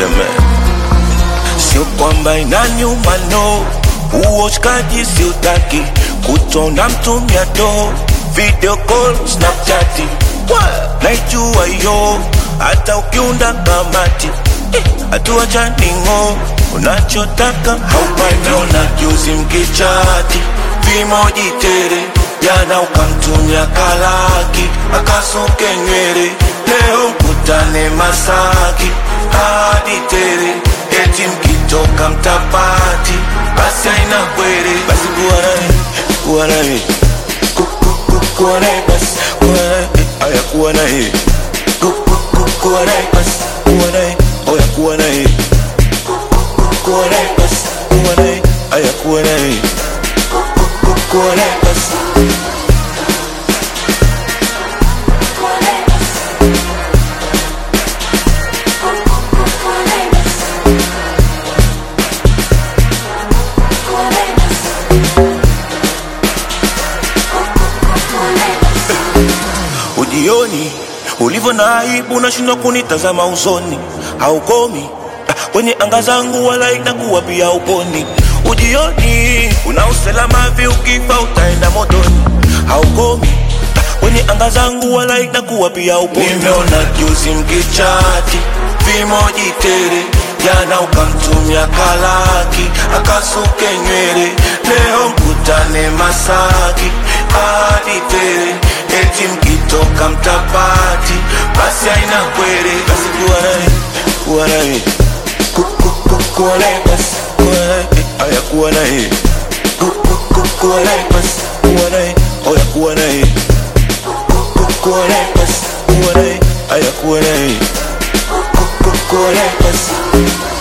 seme sio kwamba inanyuma no uoshkaji siutaki kutona mtumia do video call snapchati naijua yo hata ukiunda kamati hatua chaningo unachotaka haupaniona juzi mkichati vimoji tere jana ukamtumia kalaki akasuke nywele leo mkutane masaki hadi tere eti mkitoka mtapati basi aina kwere basi kuwa naye kuwa naye Ku- ku- ku- kuwa naye basi kuwa naye aya kuwa naye Ku- ku- ku- kuwa naye basi kuwa naye oya kuwa naye Ku- ku- ku- kuwa naye basi kuwa naye aya kuwa naye Ku- ku- ku- kuwa naye basi ujioni ulivyo na aibu unashindwa kunitazama usoni haukomi ah, kwenye anga zangu wala inakuwa pia uponi ujioni una usalama vi ukifa utaenda motoni haukomi ah, kwenye anga zangu wala inakuwa pia uponi nimeona juzi mkichati vimoji tere jana ukamtumia kalaki akasuke nywele leo mkutane masaki hadi tere eti mkitoka mtapati basi aina kwere basi kuwa naye kuwa naye Ku- ku- ku- kuwa naye basi kuwa naye aya kuwa naye Ku- ku- ku- kuwa naye basi kuwa naye oya kuwa naye Ku- ku- kuwa naye basi kuwa naye aya kuwa naye Ku- ku- kuwa naye basi